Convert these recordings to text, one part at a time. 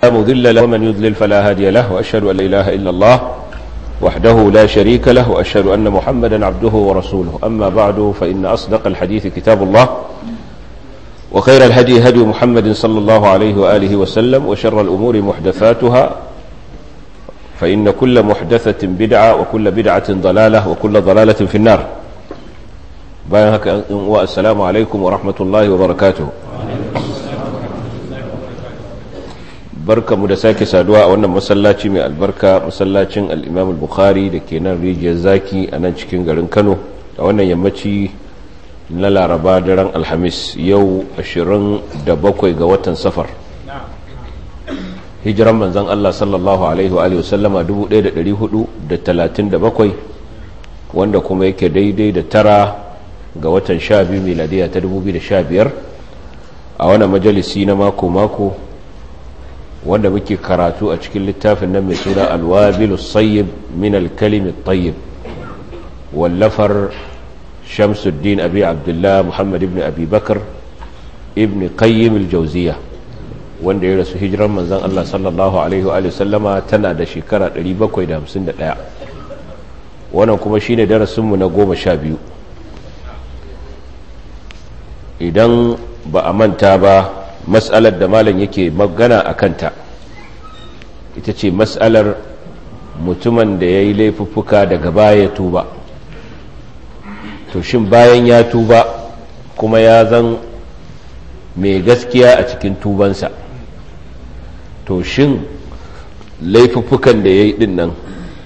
مضل له ومن يضلل فلا هادي له وأشهد أن لا إله إلا الله وحده لا شريك له وأشهد أن محمدا عبده ورسوله أما بعد فإن أصدق الحديث كتاب الله وخير الهدي هدي محمد صلى الله عليه وآله وسلم وشر الأمور محدثاتها فإن كل محدثة بدعة وكل بدعة ضلالة وكل ضلالة في النار بايهك والسلام عليكم ورحمة الله وبركاته barka mu da sake saduwa a wannan masallaci mai albarka masallacin al'imam al-bukhari da ke nan rijiyar zaki a nan cikin garin kano a wannan yammaci na laraba daren alhamis yau 27 ga watan safar hijiran manzan allah sallallahu alaihi wa wasallama 1437 wanda kuma yake daidai da tara ga watan 12 miladiya ta 2015 a wannan majalisi na mako-mako wanda muke karatu a cikin littafin nan mai suna alwabilu sayyib min alkalimi tayyib wallafar shamsuddin abi abdullah muhammad ibn abi bakar ibn qayyim aljawziya wanda ya rasu hijiran manzon Allah sallallahu alaihi wa sallama tana da shekara 751 wannan kuma shine darasinmu na goma sha biyu idan ba a manta ba mas'alar da malam yake magana a kanta ita ce mas'alar mutumin da ya yi laifuffuka daga baya tuba to shin bayan ya tuba kuma ya zan mai gaskiya a cikin tubansa to shin laifuffukan da ya yi din nan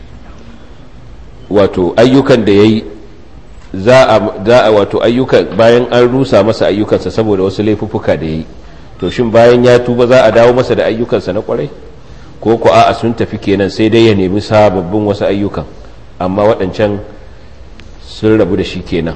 wato ayyukan da ya yi za a wato ayyukan bayan an rusa masa ayyukansa saboda wasu laifuffuka da ya yi to shin bayan ya tuba za a dawo masa da ayyukansa na kwarai ko ku a sun tafi kenan sai dai ya nemi sababbin wasu ayyukan amma waɗancan sun rabu da shi kenan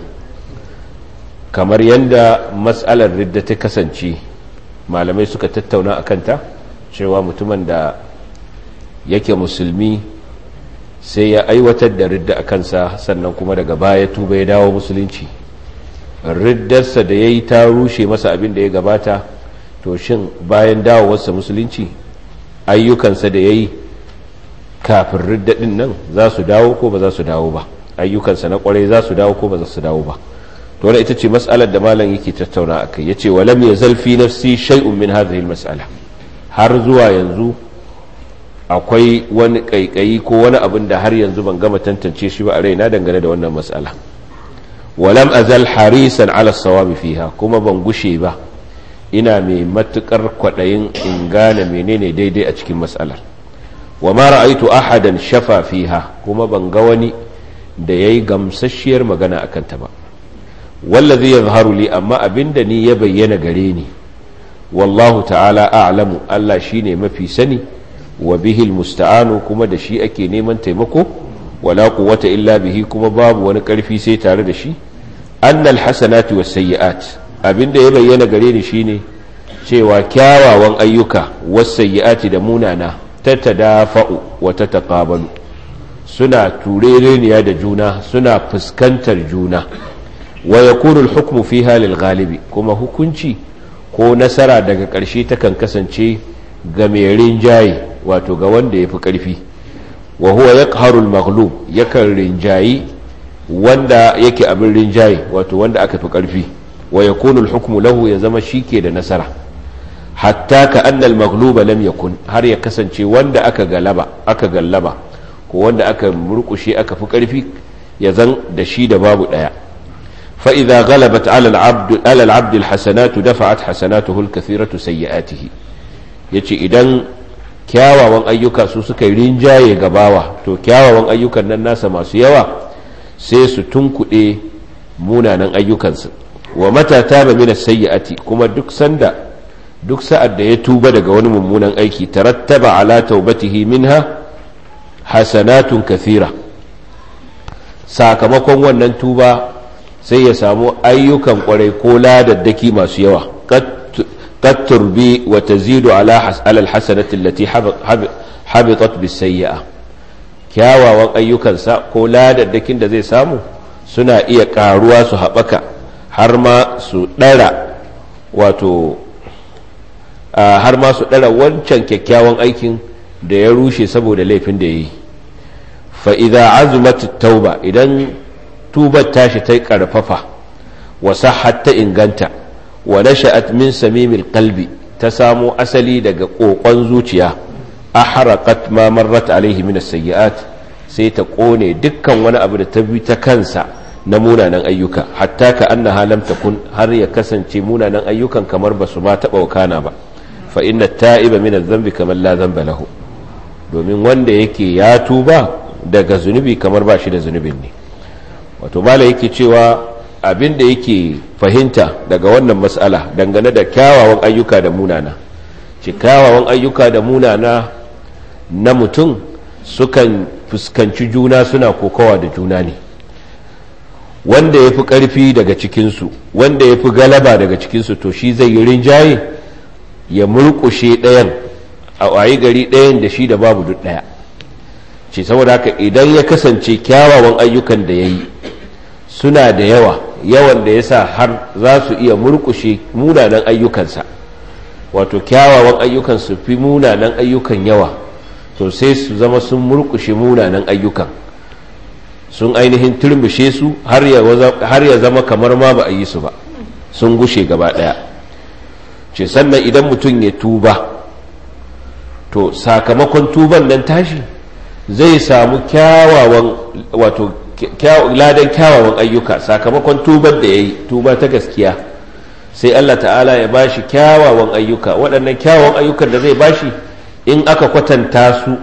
kamar yadda matsalar ridda ta kasance malamai suka tattauna a kanta cewa mutumin da yake musulmi sai ya aiwatar da ridda a kansa sannan kuma daga baya tuba ya dawo musulunci riddarsa da ya yi ta rushe masa abin da ya gabata to shin bayan dawowarsa musulunci ayyukansa da ya yi kafin riddadin nan za su dawo ko ba za su dawo ba ayyukansa na kwarai za su dawo ko ba za su dawo ba to wadda ita ce mas'alar da malam yake tattauna a kai ya ce walam ya zalfi nafsi shay'un min hadhihi mas'ala har zuwa yanzu akwai wani kaikayi ko wani abin da har yanzu ban gama tantance shi ba a raina dangane da wannan mas'ala walam azal harisan ala sawabi fiha kuma ban gushe ba ina mai matukar kwaɗayin in gane menene daidai a cikin matsalar wa ma ra'aitu ahadan shafa fiha kuma ban ga wani da yayi gamsasshiyar magana akan ta ba wallazi yazharu li amma abinda ni ya bayyana gare ni wallahu ta'ala a'lamu Allah shine mafi sani wa bihi almusta'anu kuma da shi ake neman taimako wala quwwata illa bihi kuma babu wani karfi sai tare da shi annal hasanatu was sayyi'at abinda ya bayyana gare ni shine cewa kyawawan ayyuka wasayyi'ati da munana tatadafa'u wa tataqabalu suna turereniya da juna suna fuskantar juna wa yakunu al-hukmu fiha lil ghalibi kuma hukunci ko nasara daga ƙarshe takan kasance ga mai rinjaye wato ga wanda yafi ƙarfi wa huwa yaqharu al-maghlub yakan rinjayi wanda yake abin rinjaye wato wanda aka fi ƙarfi wa yakunu al-hukmu lahu ya zama shike da nasara hatta ka annal maghluba lam yakun har ya kasance wanda aka galaba aka gallaba ko wanda aka murkushe aka fi karfi ya zan da shi da babu daya fa idza ghalabat ala al-abd ala al-abd al-hasanatu dafa'at hasanatuhu al-kathiratu sayyi'atihi yace idan kyawawan ayyuka su suka yi rinjaye gabawa to kyawawan ayyukan nan nasa masu yawa sai su tunkuɗe munanan ayyukansu wa mata taba min as-sayyi'ati kuma duk sanda duk sa'ad da ya tuba daga wani mummunan aiki tarattaba ala taubatihi minha hasanatun kathira sakamakon wannan tuba sai ya samu ayyukan kwarai ko ladaddaki masu yawa qad turbi wa tazidu ala alhasanati allati habitat bisayyi'a kyawawan ayyukansa ko ladaddakin da zai samu suna iya karuwa su haɓaka har ma su ɗara wato har ma su ɗara wancan kyakkyawan aikin da ya rushe saboda laifin da ya yi fa'iza azumat tauba idan tubar tashi ta ƙarfafa wa sahhat ta inganta wa nasha'at min samimil qalbi ta samo asali daga ƙoƙon zuciya ahraqat ma marrat alaihi min as-sayyi'at sai ta kone dukkan wani abu da ta bi ta kansa na munanan ayyuka hatta ka annaha lam takun har ya kasance munanan ayyukan kamar ba su ma taɓa wakana ba fa inna ta'iba min adh-dhanbi kamar la dhanba lahu domin wanda yake ya tuba daga zunubi kamar ba shi da zunubin ne wato mala yake cewa abin da yake fahimta daga wannan mas'ala dangane da kyawawan ayyuka da munana ce kyawawan ayyuka da munana na mutum sukan fuskanci juna suna kokawa da juna ne wanda ya fi ƙarfi daga cikinsu wanda ya fi galaba daga cikinsu to shi zai yi rinjaye ya murƙushe ɗayan a wayi gari ɗayan da shi da babu duk ɗaya ce saboda haka idan ya kasance kyawawan ayyukan da ya yi suna da yawa yawan da ya sa har za su iya murƙushe munanan ayyukansa wato kyawawan ayyukan su fi munanan ayyukan yawa to sai su zama sun murƙushe munanan ayyukan sun ainihin turmushe su har ya zama kamar ma ba a yi su ba sun gushe gaba ɗaya ce sannan idan mutum ya tuba to sakamakon tuban nan tashi zai samu kyawawan wato ladan kyawawan ayyuka sakamakon tubar da ya yi tuba ta gaskiya sai Allah ta'ala ya bashi kyawawan ayyuka waɗannan kyawawan ayyukan da zai bashi in aka kwatanta su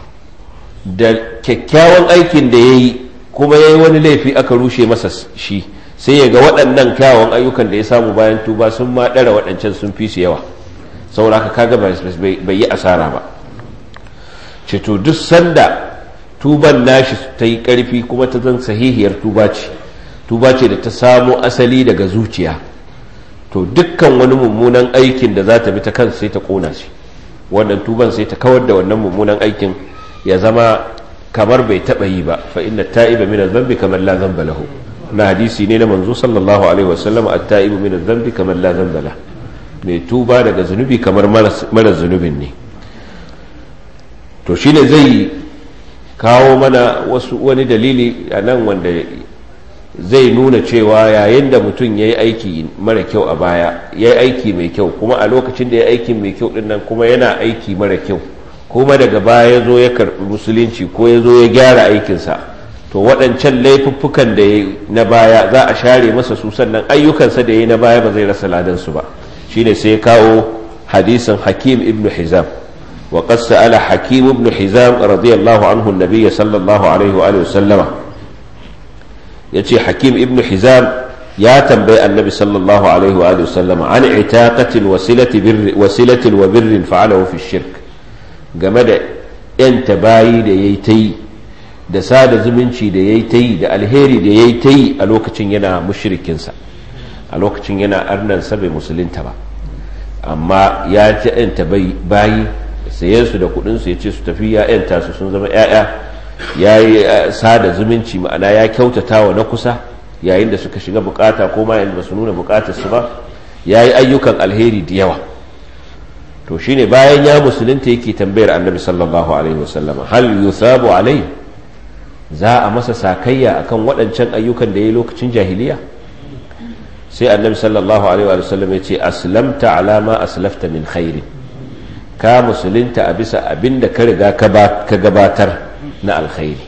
da kyakkyawan aikin da ya yi kuma ya yi wani laifi aka rushe masa shi sai ya ga waɗannan kyawawan ayyukan da ya samu bayan tuba sun ma ɗara waɗancan sun fi su yawa saboda haka kaga bai yi asara ba ceto duk sanda tuban nashi ta yi ƙarfi kuma ta zan sahihiyar tuba ce tuba ce da ta samo asali daga zuciya to dukkan wani mummunan aikin da za ta bi ta kansa sai ta ƙona shi wannan tuban sai ta kawar da wannan mummunan aikin ya zama kamar bai taɓa yi ba fa inna ta'iba min adh-dhanbi kamar la dhanba lahu na hadisi ne na manzo sallallahu alaihi wasallam at-ta'ibu min adh-dhanbi kamar la dhanba lahu mai tuba daga zunubi kamar mara zunubin ne to shine zai kawo mana wasu wani dalili a nan wanda zai nuna cewa yayin da mutum ya yi aiki mara kyau a baya ya yi aiki mai kyau kuma a lokacin da ya aiki mai kyau din nan kuma yana aiki mara kyau kuma daga baya ya zo ya karɓi musulunci ko ya zo ya gyara aikinsa to waɗancan laifuffukan da ya na baya za a share masa su sannan ayyukansa da ya yi na baya ba zai rasa ladansu ba shine sai ya kawo hadisin hakim ibn hizam وقد سأل حكيم بن حزام رضي الله عنه النبي صلى الله عليه وآله وسلم يتي حكيم ابن حزام يا تنبي النبي صلى الله عليه وآله وسلم عن عتاقة وسيلة بر وسيلة وبر فعله في الشرك جمد انت باي da yayi tai da sada zumunci da yayi tai da alheri da yayi tai a lokacin yana mushrikinsa a lokacin yana arnansa bai musulunta ba amma ya ci yanta bayi sayen su da kudinsu ya ce su tafi ya'yanta su sun zama ya'ya ya yi sada zumunci ma'ana ya kyautata wa na kusa yayin da suka shiga bukata ko ma yayin ba su nuna bukatar su ba ya yi ayyukan alheri da yawa to shine bayan ya musulunta yake tambayar annabi sallallahu alaihi wasallam hal yusabu alai za a masa sakayya akan waɗancan ayyukan da ya yi lokacin jahiliya sai annabi sallallahu alaihi wasallam ya ce aslamta alama aslafta min khairin ka musulunta a bisa abin da ka riga ka gabatar na alkhairi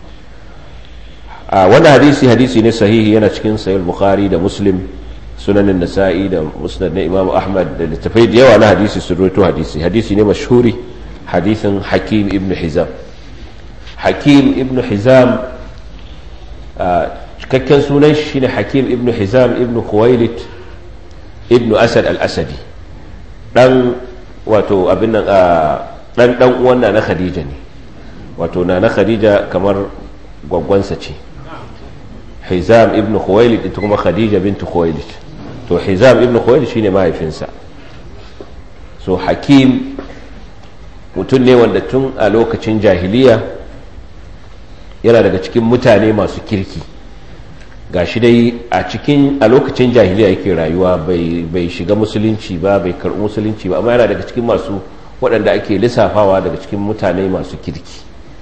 a wani hadisi hadisi ne sahihi yana cikin sayar bukhari da muslim sunanin nasa'i da musnad na imamu ahmad da littafai da yawa na hadisi sun roto hadisi hadisi ne mashhuri hadisin hakim ibn hizam hakim ibn hizam cikakken sunan shi ne hakim ibn hizam ibn khuwailit ibn asad al-asadi dan wato abin nan a dan dan uwan na Khadija ne wato na na Khadija kamar gwaggwansa ce Hizam ibn Khuwailid ita kuma Khadija bint Khuwailid to Hizam ibn Khuwailid shine mahaifinsa so Hakim mutum ne wanda tun a lokacin jahiliya yana daga cikin mutane masu kirki gashi dai a cikin a lokacin jahiliya yake rayuwa bai shiga musulunci ba bai karɓi musulunci ba amma yana daga cikin masu waɗanda ake lissafawa daga cikin mutane masu kirki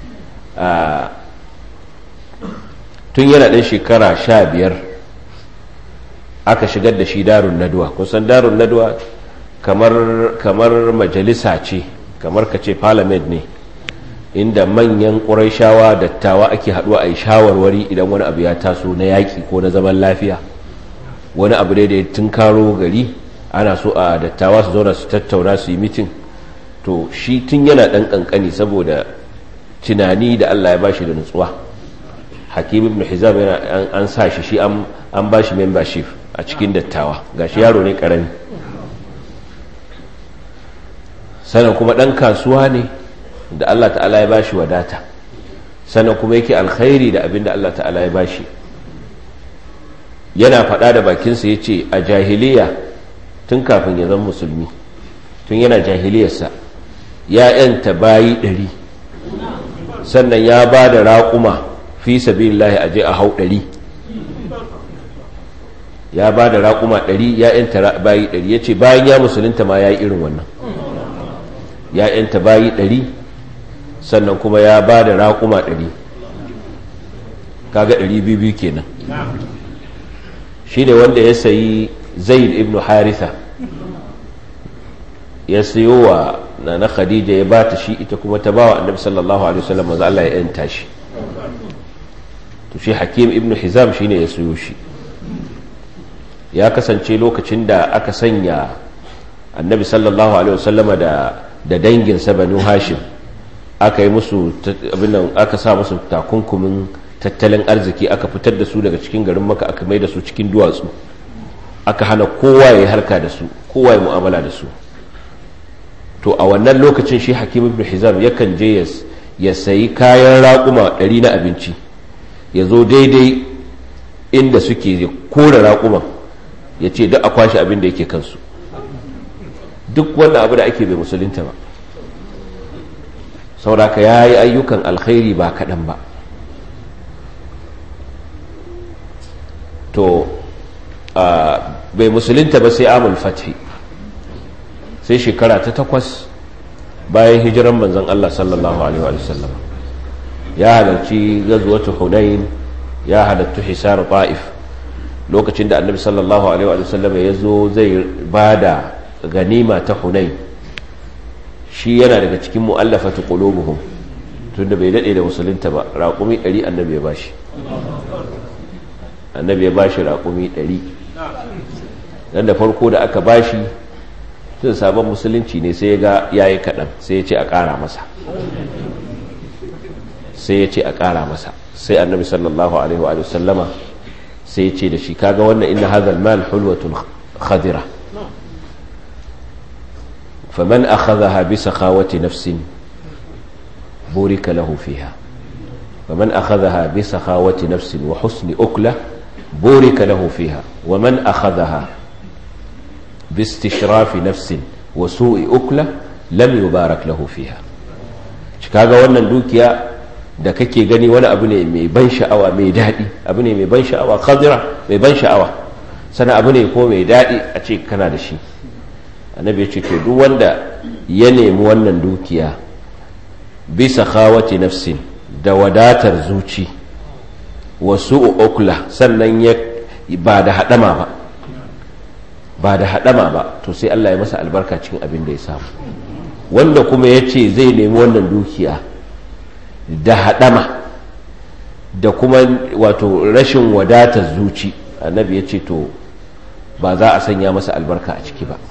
tun yana ɗan shekara sha biyar aka shigar da shi darun naduwa kusan darun naduwa kamar majalisa ce kamar ka ce parliament ne inda manyan ƙuraishawa dattawa ake haɗuwa a yi shawarwari idan wani abu ya taso na yaƙi ko na zaman lafiya wani abu da ya tunkaro gari ana so a dattawa su zauna su tattauna su yi mitin to shi tun yana ɗan ƙanƙani saboda tunani da allah ya ba shi da nutsuwa hakim ibn hizam yana an sa shi shi an ba shi membership a cikin dattawa gashi yaro ne ƙarami sannan kuma ɗan kasuwa ne da Allah ta'ala ya bashi wadata sannan kuma yake alkhairi da abin da Allah ta'ala ya bashi yana faɗa da bakinsa ya ce a jahiliya tun kafin ya zama musulmi tun yana jahiliyarsa ya yanta bayi ɗari sannan ya ba da raƙuma fi sabilillahi aje a hau ɗari ya ba da raƙuma ɗari ya yanta bayi ɗari ya ce bayan ya musulunta ma ya yi irin wannan ya yanta bayi ɗari sannan kuma ya ba da raƙuma ɗari kaga ɗari biyu kenan shi ne wanda ya sayi zaid ibn haritha ya sayo wa na na khadija ya bata shi ita kuma ta ba wa annabi sallallahu alaihi wasallam maza Allah ya yanta shi to shi hakim ibn hizam shine ya sayo shi ya kasance lokacin da aka sanya annabi sallallahu alaihi wasallam da da danginsa banu hashim aka yi musu abinan aka sa musu takunkumin tattalin arziki aka fitar da su daga cikin garin maka aka mai da su cikin duwatsu aka hana kowa ya harka da su kowa ya mu'amala da su to a wannan lokacin shi hakim ibn hizam yakan je ya sayi kayan raƙuma ɗari na abinci ya zo daidai inda suke ya kore raƙuman ya ce duk a kwashe abin da yake kansu duk wanda abu da ake bai musulunta ba sauraka ya yi ayyukan alkhairi ba kaɗan ba to bai musulunta ba sai amul fathi sai shekara ta takwas bayan hijiran manzan Allah sallallahu Alaihi wasallam ya halarci gazuwatu hunain ya halarci hisar ta'if lokacin da annabi sallallahu Alaihi wasallam ya zo zai ba da ganima ta hunain shi yana daga cikin mu'allafatu qulubuhum tunda bai dade da musulunta ba raƙumi 100 annabi ya bashi annabi ya bashi raƙumi 100 dan da farko da aka bashi tun sabon musulunci ne sai ya ga yayi kaɗan sai ya ce a ƙara masa sai ya ce a ƙara masa sai annabi sallallahu alaihi wa sallama sai ya ce da shi kaga wannan inna hadha al-mal hulwatun khadira فمن أخذها بسخاوة نفس بورك له فيها فمن أخذها بسخاوة نفس وحسن أكلة بورك له فيها ومن أخذها باستشراف نفس وسوء أكلة لم يبارك له فيها kaga wannan dukiya da kake gani wani abu ne mai ban sha'awa mai daɗi abu ne mai ban sha'awa khadira mai ban sha'awa sana abu ne ko mai daɗi a ce kana da shi annabi ya ce to duk wanda ya nemi wannan dukiya bisa khawati nafsin da wadatar zuci wasu ukla sannan ya ba da hadama ba ba da hadama ba to sai Allah ya masa albarka cikin abin da ya samu wanda kuma ya ce zai nemi wannan dukiya da hadama da kuma wato rashin wadatar zuci annabi ya ce to ba za a sanya masa albarka a ciki ba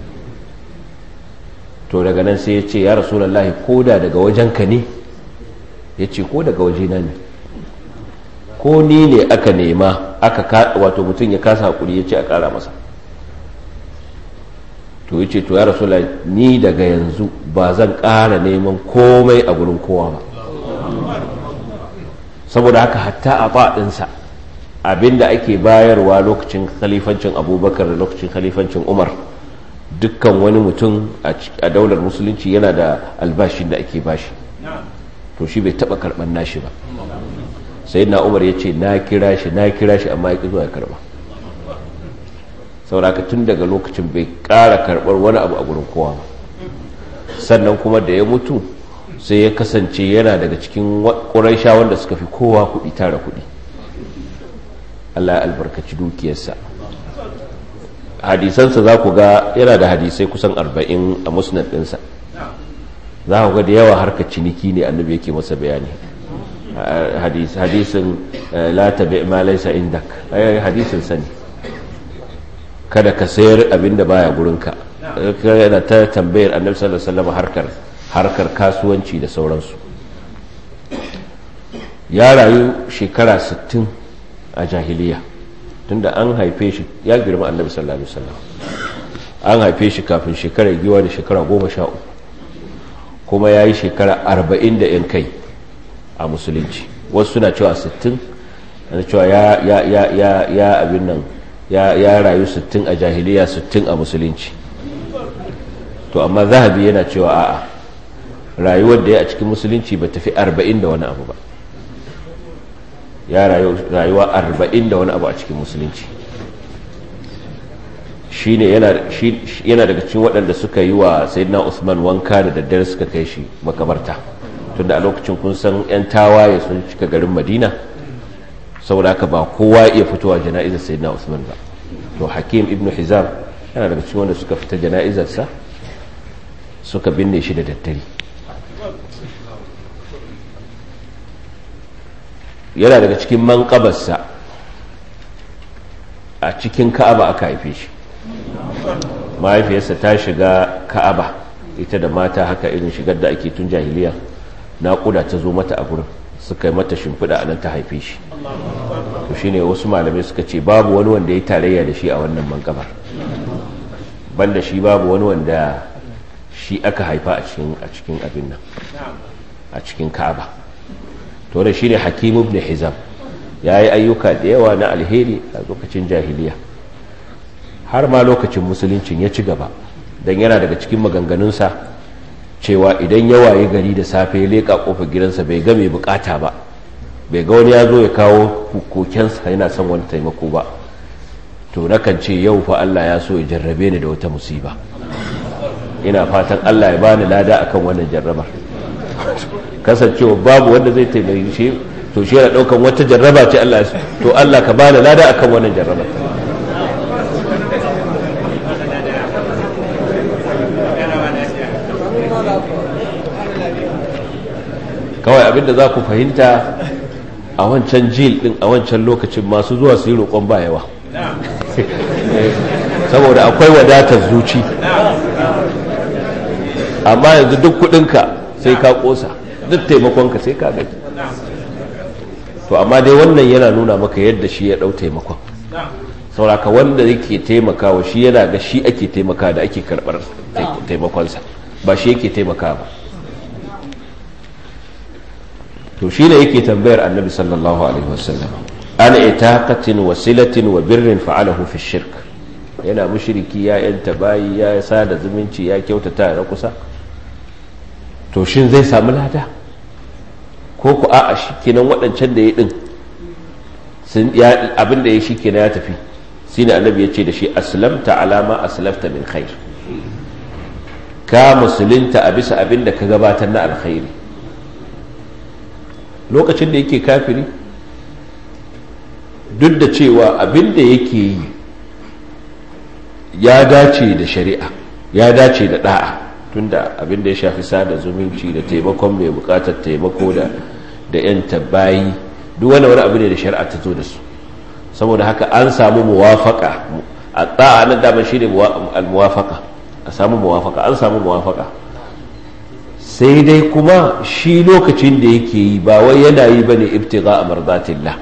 to daga nan sai ya ce ya rasulallah ko da daga wajenka ne ya ce ko daga wajena ne ko ni ne aka nema aka wato mutum ya kasa hakuri ya ce a kara masa to ya ce to ya rasulallah ni daga yanzu ba zan kara neman komai a gurin kowa ba saboda haka hatta a baɗinsa abinda ake bayarwa lokacin khalifancin abubakar da lokacin khalifancin umar dukkan wani mutum a daular musulunci yana da albashin da ake bashi to shi bai taba karban nashi ba sai na umar ya ce na kira shi na kira shi amma ya ƙi zuwa ya karba sauraka tun daga lokacin bai ƙara karɓar wani abu a gurin kowa ba sannan kuma da ya mutu sai ya kasance yana daga cikin ƙuraisha wanda suka fi kowa kuɗi tara kuɗi Allah ya albarkaci dukiyarsa hadisansa za ku ga yana da hadisai kusan arba'in a musnad ɗinsa za ku ga da yawa harkar ciniki ne annabi yake masa bayani hadisin la tabi ma laysa indak hadisin sani kada ka sayar abin da baya gurinka yana ta tambayar annabi sallallahu alaihi wasallam harkar harkar kasuwanci da sauransu ya rayu shekara 60 a jahiliya tunda an haife shi ya girma annabi sallallahu alaihi wasallam an haife shi kafin shekarar giwa da shekara 13 kuma ya yi shekara 40 da yan kai a musulunci wasu suna cewa 60 ana cewa ya ya ya ya ya abin nan ya ya rayu 60 a jahiliya 60 a musulunci to amma zahabi yana cewa a'a rayuwar da ya a cikin musulunci ba tafi 40 da wani abu ba ya rayuwa 40 da wani abu a cikin musulunci shi ne yana daga cikin waɗanda suka yi wa sayyidina usman wanka da daddare suka kai shi makabarta tunda a lokacin kun san 'yan tawaye sun cika garin madina saboda haka ba kowa iya fitowa jana'izar sayyidina usman ba to hakim ibn hizam yana daga cikin wanda suka fita jana'izarsa suka binne shi da daddare yana daga cikin manƙabarsa a cikin ka'aba aka haife shi mahaifiyarsa ta shiga ka'aba ita da mata haka irin shigar da ake tun jahiliya naƙuda ta zo mata a gurin suka yi mata shimfiɗa a nan ta haife shi to shine wasu malamai suka ce babu wani wanda ya tarayya da shi a wannan manƙabar banda shi babu wani wanda shi aka haifa a cikin abin nan a cikin ka'aba to da shi ne hakim ibn hizam ya yi ayyuka da yawa na alheri a lokacin jahiliya har ma lokacin musuluncin ya ci gaba don yana daga cikin maganganunsa cewa idan ya waye gari da safe ya leƙa ƙofar gidansa bai ga mai bukata ba bai ga wani ya zo ya kawo kokensa yana son wani taimako ba to nakan ce yau fa Allah ya so ya jarrabe ni da wata musiba ina fatan Allah ya bani lada akan wannan jarrabar kasancewa babu wanda zai taimaki shi to shi yana daukan wata jarraba ce Allah to Allah ka bani lada akan wannan jarraba kawai abinda za ku fahimta a wancan jil din a wancan lokacin masu zuwa su yi roƙon ba yawa saboda akwai wadatar zuci amma yanzu duk kudinka sai ka kosa duk taimakonka sai ka gaji to amma dai wannan yana nuna maka yadda shi ya dau taimakon sauraka wanda yake taimakawa shi yana ga shi ake taimaka da ake karbar taimakonsa ba shi yake taimaka ba to shi ne yake tambayar annabi sallallahu alaihi wasallam an itaqatin wasilatin wa birrin fa'alahu fi shirk yana mushriki ya yanta bayi ya sada zumunci ya kyautata na kusa to shin zai samu lada ko ku a'a shi kenan waɗancan da ya ɗin abin da ya shi kenan ya tafi shi ne annabi ya ce da shi aslamta alama aslamta min khair ka musulunta a bisa abin da ka gabatar na alkhairi lokacin da yake kafiri duk da cewa abin da yake yi ya dace da shari'a ya dace da da'a tunda abin da ya shafi sada zumunci da taimakon mai bukatar taimako da da yan tabbayi duk wani wani abu ne da shari'a ta zo da su saboda haka an samu muwafaka a da'a nan dama shi ne al-muwafaka a samu muwafaka an samu muwafaka sai dai kuma shi lokacin da yake yi ba wai yana yi bane ibtigha mardatillah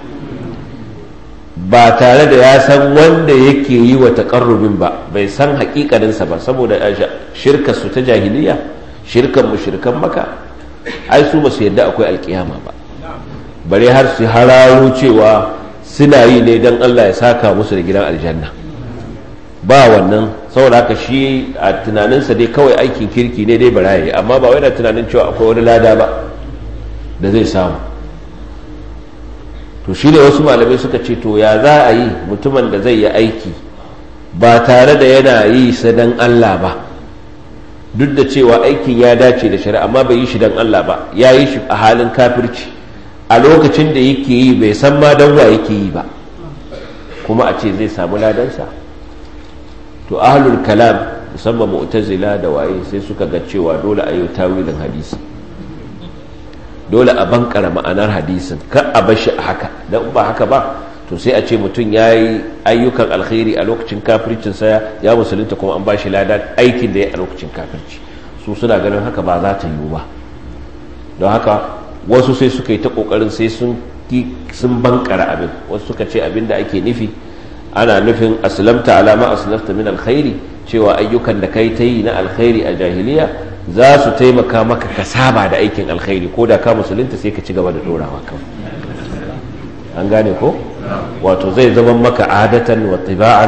ba tare da ya san wanda yake yi wa taƙarrubin ba bai san haƙiƙaninsa ba saboda shirka su ta jahiliya shirkan mushrikan maka ai su ba su yadda akwai alƙiyama ba bare har su hararo cewa suna yi ne don Allah ya saka musu da gidan aljanna ba wannan saboda haka shi a tunaninsa dai kawai aikin kirki ne dai baraye amma ba wai na tunanin cewa akwai wani lada ba da zai samu to shi ne wasu malamai suka ce to ya za a yi mutumin da zai yi aiki ba tare da yana yi sa dan Allah ba duk da cewa aikin ya dace da shari'a amma bai yi shi dan Allah ba ya yi shi a halin kafirci a lokacin da yake yi bai san ma dan wa yake yi ba kuma a ce zai samu ladansa to ahlul kalam musamman mu'tazila da waye sai suka ga cewa dole a yi tawilin hadisi dole a bankara ma'anar hadisin kar a bar shi a haka dan ba haka ba to sai a ce mutum ya yi ayyukan alkhairi a lokacin kafircinsa ya musulunta kuma an ba shi lada aikin da ya a lokacin kafirci su suna ganin haka ba za ta yiwu ba don haka wasu sai suka yi ta kokarin sai sun sun bankara abin wasu suka ce abin da ake nufi ana nufin aslamta alama aslamta min alkhairi cewa ayyukan da kai ta yi na alkhairi a jahiliya za su taimaka maka ka saba da aikin alkhairi ko da ka musulunta sai ka ci gaba da dorawa kawai an gane ko wato zai zama maka adatan wa tiba'an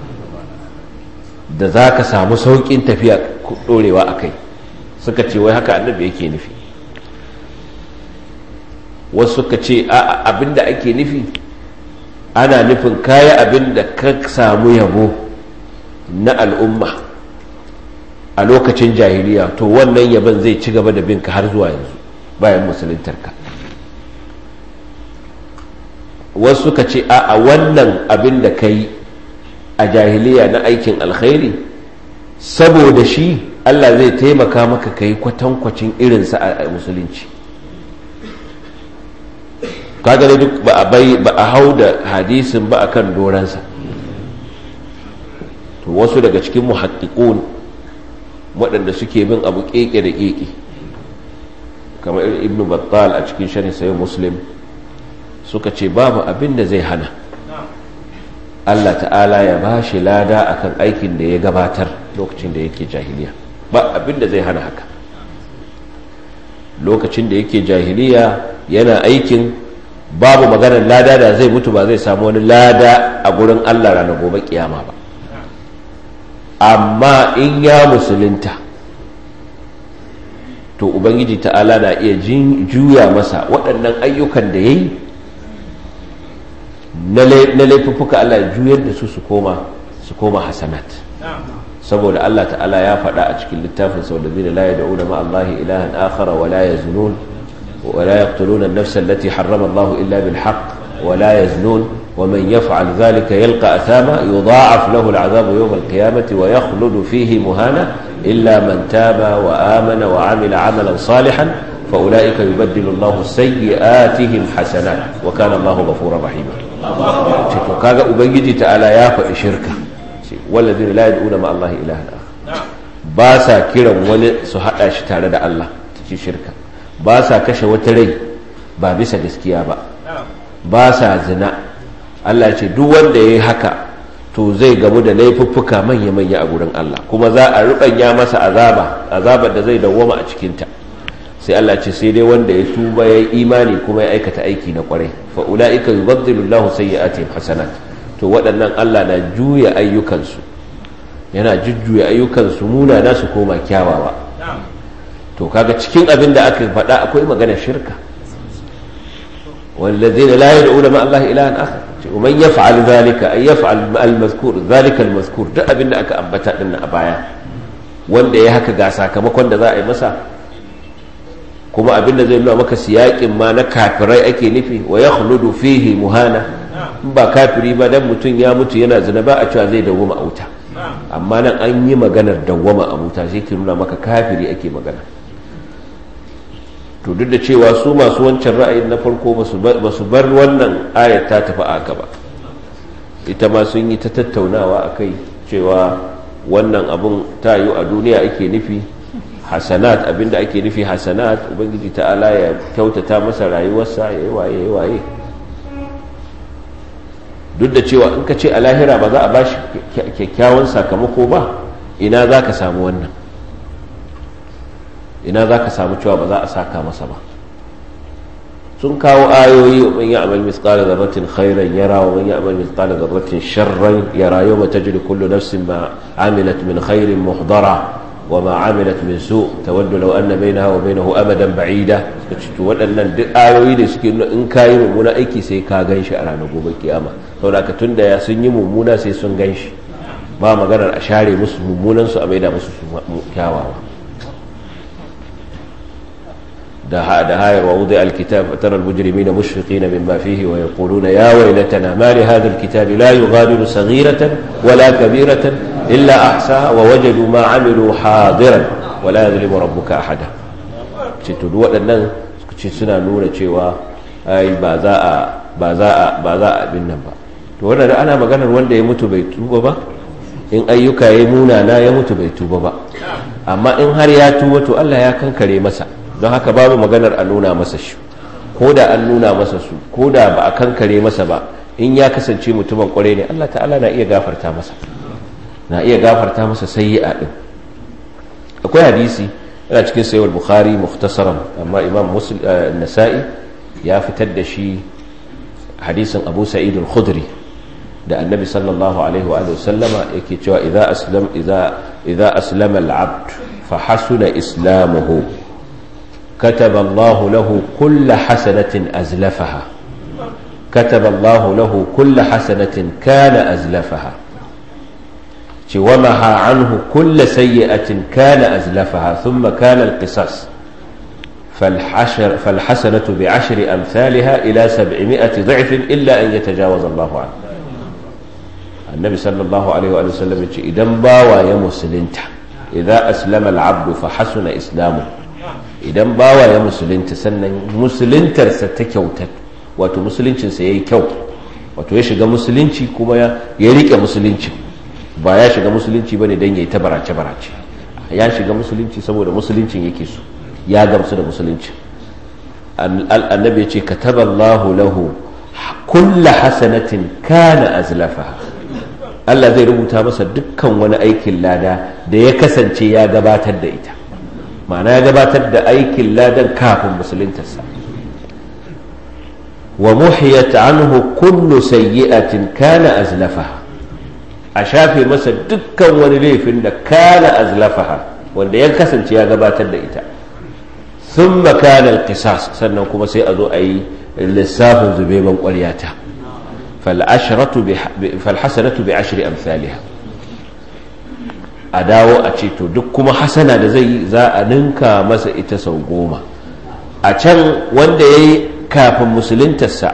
da za ka samu sauƙin tafiya dorewa a kai suka ce wai haka annabi yake nufi wasu suka ce abinda ake nufi ana nufin kaya abinda ka samu yabo na al'umma a lokacin jahiliya to wannan yaban zai ci gaba da binka har zuwa yanzu bayan musuluntarka wasu suka ce a wannan abin da ka yi a jahiliya na aikin alkhairi saboda shi allah zai taimaka maka ka yi kwatankwacin irinsa a musulunci kaga duk ba a bai ba a hau da hadisin ba akan doransa to wasu daga cikin muhaddiqun waɗanda suke bin abu keke da keke kamar ibnu battal a cikin sharhi sayyid muslim suka ce babu abin da zai hana Allah ta'ala ya ba shi lada akan aikin da ya gabatar lokacin da yake jahiliya ba abin da zai hana haka lokacin da yake jahiliya yana aikin babu maganar lada da zai mutu ba zai samu wani lada a gurin Allah ranar gobe kiyama ba amma in ya musulunta to ubangiji ta'ala na iya juya masa waɗannan ayyukan da ya yi na laifuffuka Allah juyar da su su koma su koma hasanat saboda Allah ta'ala ya faɗa a cikin littafin sau da zina la ya da'una ma Allah ilahan akhara wa la yaznun wa la yaqtuluna an-nafsa allati harrama Allah illa bil haqq wa la yaznun wa man yaf'al dhalika yalqa athama yudha'af lahu al-'adhabu yawm al-qiyamati wa yakhludu fihi muhana illa man taba wa amana wa 'amila 'amalan salihan فأولئك يبدل الله سيئاتهم حسنات وكان الله غفورا رحيما to kaga ubangiji ta'ala ya faɗi shirka walladina la yad'una ma Allah ilahan akhar ba sa kiran wani su hada shi tare da Allah ci shirka ba sa kashe wata rai ba bisa gaskiya ba ba sa zina Allah ce duk wanda yayi haka to zai gamu da laifuffuka manya manya a gurin Allah kuma za a rubanya masa azaba azabar da zai dawwama a cikin ta sai Allah ce sai dai wanda ya tuba ya imani kuma ya aikata aiki na kwarai fa ulaika yubaddilu Allahu sayyi'atihim hasanat to waɗannan Allah na juya ayyukansu yana jujjuya ayyukansu muna na su koma kyawawa to kaga cikin abin da aka faɗa akwai magana shirka والذين لا يدعون مع الله إلها آخر ومن يفعل ذلك أي يفعل المذكور ذلك المذكور ده أبن أك أنبتا لنا أبايا wanda ya haka ga sakamakon da za a yi masa kuma abinda zai nuna maka siyakin ma na kafirai ake nufi wa ya khuludu fihi muhana in ba kafiri ba dan mutum ya mutu yana zina ba a cewa zai dawwama a wuta amma nan an yi maganar dawwama a wuta sai ke nuna maka kafiri ake magana to duk da cewa su masu wancan ra'ayin na farko ba su bar wannan ayat ta tafi aka ba ita ma sun yi ta tattaunawa a kai cewa wannan abun ta yi a duniya ake nufi hasanat abinda ake nufi hasanat ubangiji ta'ala ya kyautata masa rayuwarsa ya yi waye ya waye duk da cewa in ka ce a lahira ba za a ba shi kyakkyawan sakamako ba ina za ka samu wannan ina za ka samu cewa ba za a saka masa ba sun kawo ayoyi wa man ya'mal mithqala dharratin khairan yara wa man ya'mal mithqala dharratin sharran yara yawma tajri kullu nafsin ma amilat min khairin muhdara وما عملت من سوء تود لو أن بينها وبينه أمدا بعيدا to waɗannan duk ayoyi da suke nuna in kayi mummuna aiki sai ka gan shi a ranar gobe kiyama saboda ka tunda ya sun yi mummuna sai sun gan shi ba maganar a share musu mummunan su a maida musu kyawawa da da hayar wa wudi alkitab tara almujrimina mushfiqina mimma fihi wa yaquluna ya waylatana ma li hadha alkitab la yughadiru saghiratan wala kabiratan illa ahsaha wa wajadu ma amilu hadiran wala yadhlimu rabbuka ahada ce to duk waɗannan ce suna nuna cewa ai ba za a ba za a ba za a abin nan ba to wannan ana maganar wanda ya mutu bai tuba ba in ayyuka ya munana ya mutu bai tuba ba amma in har ya tuba to Allah ya kankare masa don haka babu maganar a nuna masa shi ko da an nuna masa su ko da ba a kankare masa ba in ya kasance mutumin kwarai ne Allah ta'ala na iya gafarta masa na iya gafarta masa sayyi'a din akwai hadisi yana cikin sayyid bukhari mukhtasaran amma imam muslim nasa'i ya fitar da shi hadisin abu sa'id al-khudri da annabi sallallahu alaihi wa sallama yake cewa idza aslam idza idza aslama al-abd fa hasuna islamuhu كتب الله له كل حسنة أزلفها كتب الله له كل حسنة كان أزلفها ومحى عنه كل سيئة كان أزلفها ثم كان القصاص فالحشر فالحسنة بعشر أمثالها إلى سبعمائة ضعف إلا أن يتجاوز الله عنه النبي صلى الله عليه وآله وسلم إذا باوى يا مسلمته إذا أسلم العبد فحسن إسلامه idan bawa ya musulunta sannan musuluntarsa ta kyauta wato musuluncinsa ya yi kyau wato ya shiga musulunci kuma ya rike musulunci ba ya shiga musulunci ba ne don ya yi ta barace-barace ya shiga musulunci saboda musuluncin yake so ya gamsu da musulunci annabi ya ce kataballahu lahu kulla hasanatin kana azlafaha Allah zai rubuta masa dukkan wani aikin lada da ya kasance ya gabatar da ita ma'ana ya gabatar da aikin ladan kafin musuluntarsa wa muhiyat anhu kullu sayyi'atin kana azlafaha a shafe masa dukkan wani laifin da kana azlafaha wanda ya kasance ya gabatar da ita thumma kana alqisas sannan kuma sai a zo a yi lissafin zubeban ƙwaryata falhasanatu bi ashri amsalha a dawo a ce to duk kuma hasana da zai yi za a ninka masa ita sau goma a can wanda ya yi kafin musuluntarsa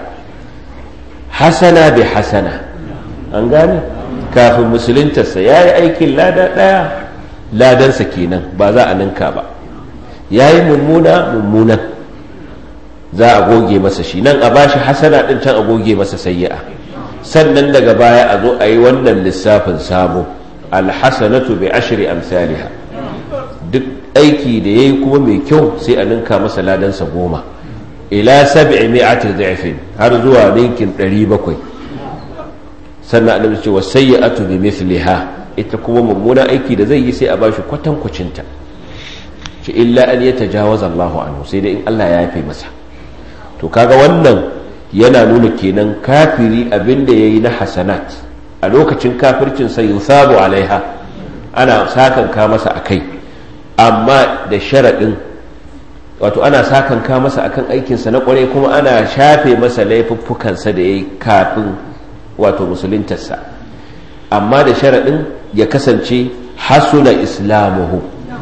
hasana bi hasana an gane kafin musuluntarsa ya yi aikin lada ɗaya ladansa kenan ba za a ninka ba ya yi mummuna mummunan za a goge masa shi nan a bashi hasana ɗin can a goge masa sayya'a sannan daga baya a zo a yi wannan lissafin sabo alhassanatu bi ashri amsalha duk aiki da yayi kuma mai kyau sai a ninka masa ladansa goma ila sab'i mi'ati dha'fin har zuwa ninkin 700 sannan annabi ce wasayyi'atu bi mithliha ita kuma mummuna aiki da zai yi sai a bashi kwatan kucinta ce illa an yatajawaza Allahu anhu sai dai in Allah ya yafe masa to kaga wannan yana nuna kenan kafiri abinda yayi na hasanat a lokacin kafircin sai yusabu alaiha ana sakanka masa akai amma da sharaɗin wato ana sakanka masa akan aikinsa na kwarai kuma ana shafe masa laifuffukansa da ya yi kafin wato musuluntarsa amma da sharaɗin ya kasance hasuna islamuhu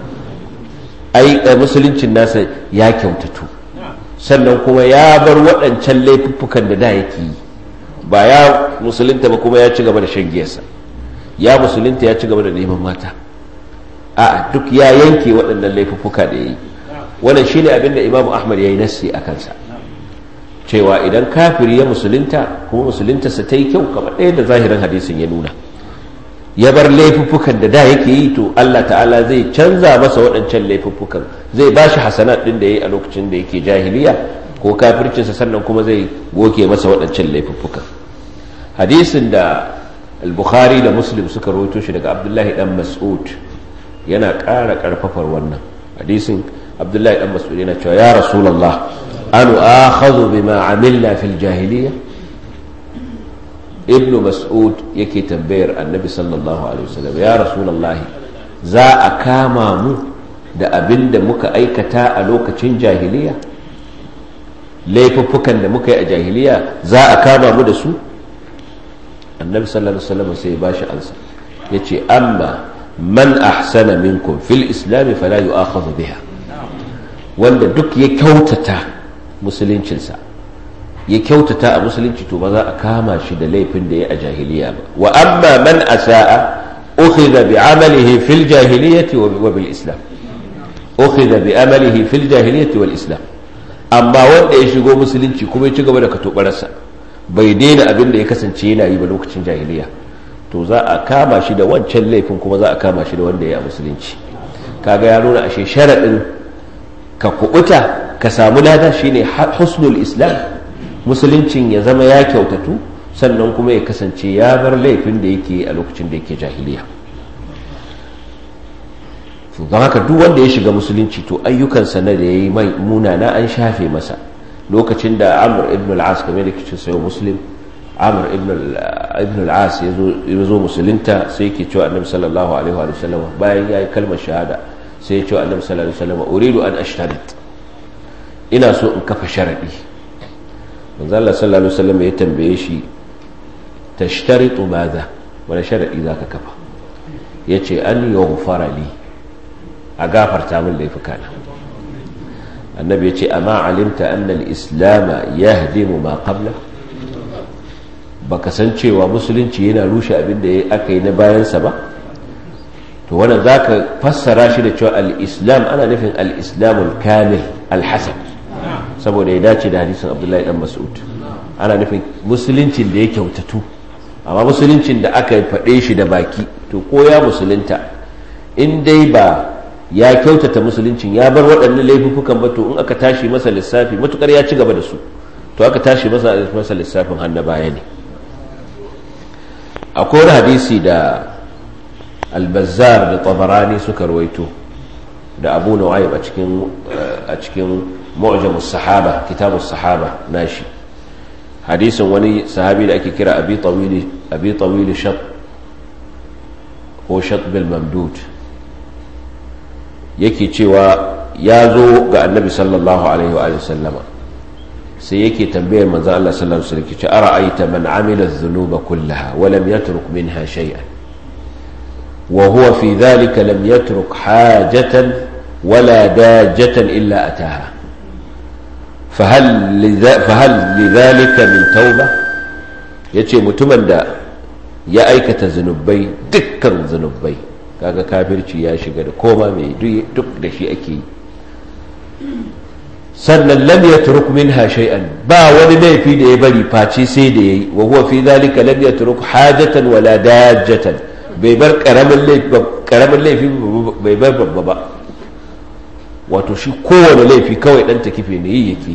ai musuluncin nasa ya kyautatu sannan kuma ya bar waɗancan laifuffukan da da yake yi ba ya musulunta ba kuma ya ci gaba da shan giyarsa ya musulunta ya ci gaba da neman mata a duk ya yanke waɗannan laifuffuka da ya yi wannan shine abin da imamu ahmad ya yi nassi a kansa cewa idan kafiri ya musulunta kuma musuluntarsa ta yi kyau kamar ɗaya da zahirin hadisin ya nuna ya bar laifuffukan da da yake yi to Allah ta'ala zai canza masa waɗancan laifuffukan zai ba shi hasanat ɗin da ya yi a lokacin da yake jahiliya ko kafircinsa sannan kuma zai goge masa waɗancan laifuffukan hadisin da al-bukhari da muslim suka rawaito shi daga abdullahi dan mas'ud yana ƙara ƙarfafar wannan hadisin abdullahi dan mas'ud yana cewa ya rasulullah anu akhadhu bima amilna fil jahiliya ibnu mas'ud yake tambayar annabi sallallahu alaihi wasallam ya rasulullah za a kama mu da abin da muka aikata a lokacin jahiliya laifuffukan da muka yi a jahiliya za a kama mu da su annabi sallallahu alaihi wasallam sai ya bashi ansa yace amma man ahsana minkum fil islam fala yu'akhadhu biha wanda duk ya kyautata musuluncinsa ya kyautata a musulunci to ba za a kama shi da laifin da ya a jahiliya ba wa amma man asa'a ukhidha bi amalihi fil jahiliyyati wa bil islam ukhidha bi amalihi fil jahiliyyati wal islam amma wanda ya shigo musulunci kuma ya ci gaba da katobarsa bai daina abin da ya kasance yana yi ba lokacin jahiliya to za a kama shi da wancan laifin kuma za a kama shi da wanda ya a musulunci kaga ya nuna ashe sharaɗin ka kubuta ka samu lada shine husnul islam musuluncin ya zama ya kyautatu sannan kuma ya kasance ya bar laifin da yake a lokacin da yake jahiliya don haka duk wanda ya shiga musulunci to ayyukansa na da ya yi mai munana an shafe masa lokacin da amur ibn al-as game da kicin sayo muslim amur ibn al-as ya zo musulunta sai ke cewa annabi sallallahu alaihi wa sallam bayan ya yi kalmar shahada sai ya cewa annabi sallallahu alaihi wa sallam uridu an ashtarit ina so in kafa sharadi manzo Allah sallallahu alaihi wa sallam ya tambaye shi tashtaritu madha wani sharadi zaka kafa yace an yughfara li a gafarta min laifukana annabi ya ce amma alimta annal islama ya hadimu ma qabla baka san cewa musulunci yana rushe abin da aka yi na bayansa ba to wannan zaka fassara shi da cewa al-islam ana nufin al-islamul kamil al-hasan saboda ya dace da hadisin abdullahi dan mas'ud ana nufin musuluncin da ya kyautatu amma musuluncin da aka faɗe shi da baki to ko ya musulunta in dai ba ya kyautata musuluncin ya bar waɗannan laifukan ba to in aka tashi masa lissafi matukar ya ci gaba da su to aka tashi masa masa lissafin hannu baya ne akwai wani hadisi da albazar da tabarani suka rawaito da abu nu'aym a cikin a cikin mu'jamus sahaba kitabus sahaba nashi hadisin wani sahabi da ake kira abi tawili abi tawili shat ko shat bil mamdud yake cewa ya zo ga annabi sallallahu alaihi wa sallama sai yake tambayar manzan Allah sallallahu alaihi wasallam ce ara'aita man amila dhunuba kullaha wa lam yatruk minha shay'an wa huwa fi dhalika lam yatruk hajatan wala dajatan illa ataha fahal fahal lidhalika min tauba yace mutumin da ya aikata zunubai dukkan zunubai kaga kafirci ya shiga da koma mai duk da shi ake yi sannan lam yatruk minha shay'an ba wani laifi da ya bari face sai da yayi wa huwa fi dhalika lam yatruk hajatan wala dajjatan bai bar karamin laifi karamin laifi bai bar babba ba wato shi kowane laifi kawai dan takife ne yi yake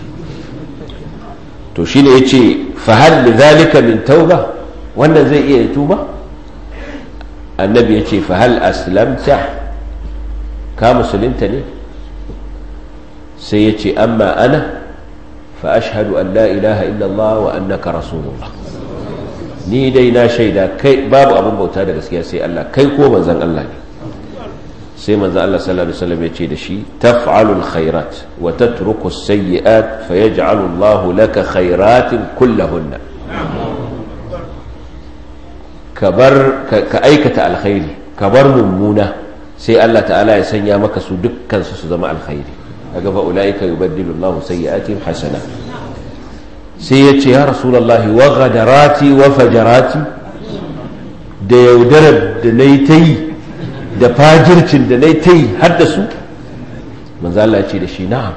to shine yace fa hal lidhalika min tauba wannan zai iya tuba annabi ya ce fahal aslamta ka musulunta ne sai ya ce amma ana fa ashhadu an la ilaha illallah wa annaka rasulullah ni dai na shaida kai babu abin bauta da gaskiya sai Allah kai ko manzon Allah ne sai manzon Allah sallallahu alaihi wasallam ya ce da shi taf'alul khairat wa tatruku as-sayyi'at fayaj'alu Allahu laka khairatin kullahunna ka aikata alkhairi ka bar mummuna sai Allah ta'ala ya sanya maka su dukkan su su zama alkhairi kaga fa ulaika yubaddilu Allahu sayyi'atihim hasana sai ya ce ya rasulullahi wa ghadarati wa fajarati da yaudarar da nayi ta yi da fajircin da nayi ta yi har da su manzo Allah ya ce da shi na'am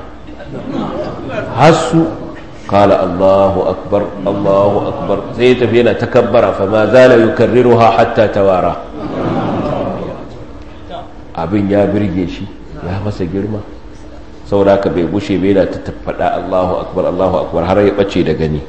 hasu قال الله أكبر الله أكبر سيت فينا تكبر فما زال يكررها حتى توارى abin ya birge shi ya masa girma saboda ka bai gushe bai da ta faɗa Allahu akbar Allahu akbar har ya ɓace da gani